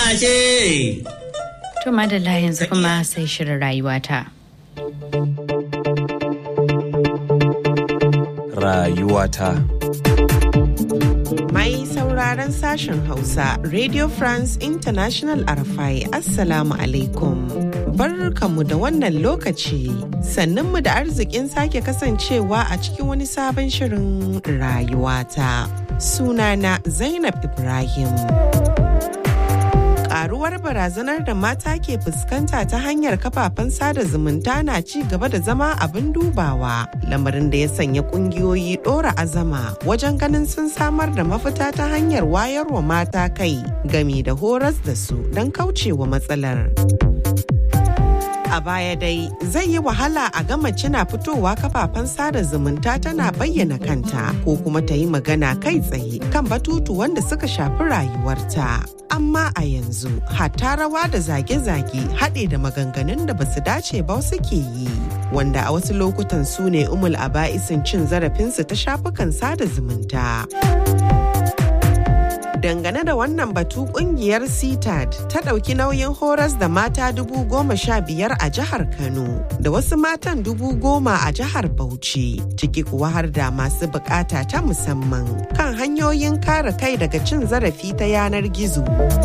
ce. To madalla yanzu kuma sai shirin rayuwata. Rayuwata. Mai sauraron sashen Hausa, Radio France International Arafai, Assalamu alaikum. Barkanmu da wannan lokaci, sannunmu da arzikin sake kasancewa a cikin wani sabon shirin rayuwata. Sunana Zainab Ibrahim. karuwar barazanar da mata ke fuskanta ta hanyar kafafen sada zumunta na ci gaba da zama abin dubawa lamarin da ya sanya kungiyoyi dora azama wajen ganin sun samar da mafita ta hanyar wayarwa mata kai gami da horas da su don kaucewa matsalar. a baya dai zai yi wahala a ga mace na fitowa kafafen sada zumunta tana bayyana kanta ko kuma ta yi magana kai tsaye kan batutu wanda suka shafi rayuwarta. Amma a yanzu hatta rawa da zage-zage haɗe da maganganun da basu dace ba suke yi. Wanda a wasu lokutan su ne umul aba'isin cin zarafinsu ta shafukan sada zumunta. dangane da wannan batu kungiyar citad ta ɗauki nauyin horas da mata dubu goma sha biyar a jihar kano da wasu matan dubu goma a jihar bauchi ciki kuwa har da masu bukata ta musamman kan hanyoyin kare kai daga cin zarafi ta yanar gizo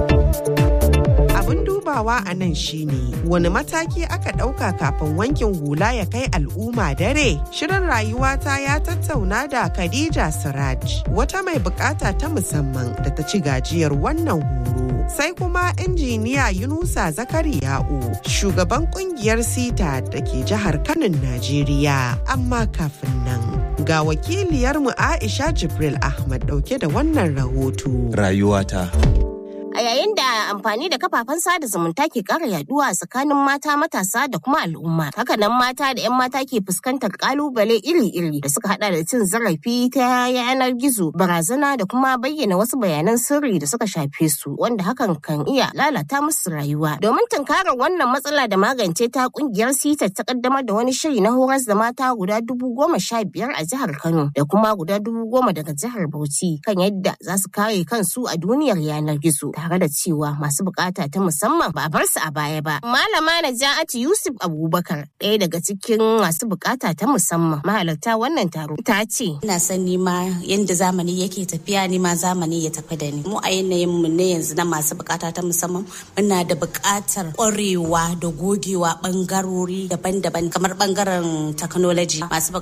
abin dubawa a nan shine wani mataki aka ɗauka kafin wankin hula ya kai al'umma dare shirin rayuwata ya tattauna da khadija siraj wata mai bukata ta musamman da ta ci gajiyar wannan horo sai kuma injiniya yunusa zakariya'u shugaban kungiyar sita da ke jihar kanin najeriya amma kafin nan ga wakiliyarmu aisha jibril ahmad dauke da wannan rahoto Rayuwata. a yayin da amfani da kafafen sada zumunta ke ƙara yaduwa tsakanin mata matasa da kuma al'umma hakanan mata da 'yan mata ke fuskantar kalubale iri-iri da suka hada da cin zarafi ta yanar gizo barazana da kuma bayyana wasu bayanan sirri da suka shafe su wanda hakan kan iya lalata musu rayuwa domin tunkarar wannan matsala da magance ta kungiyar sita ta kaddamar da wani shiri na horas da mata guda dubu goma sha biyar a jihar kano da kuma guda dubu goma daga jihar bauchi kan yadda za su kare kansu a duniyar yanar gizo tare da cewa masu bukata ta musamman ba a bar su a baya ba. Malama Naja'atu Yusuf Abubakar ɗaya daga cikin masu bukata ta musamman mahalarta wannan taro ta ce. Ina son nima yadda zamani yake tafiya nima zamani ya tafi da ni. Mu a yanayin mu ne yanzu na masu bukata ta musamman muna da bukatar ƙwarewa da gogewa bangarori daban-daban kamar bangaren technology masu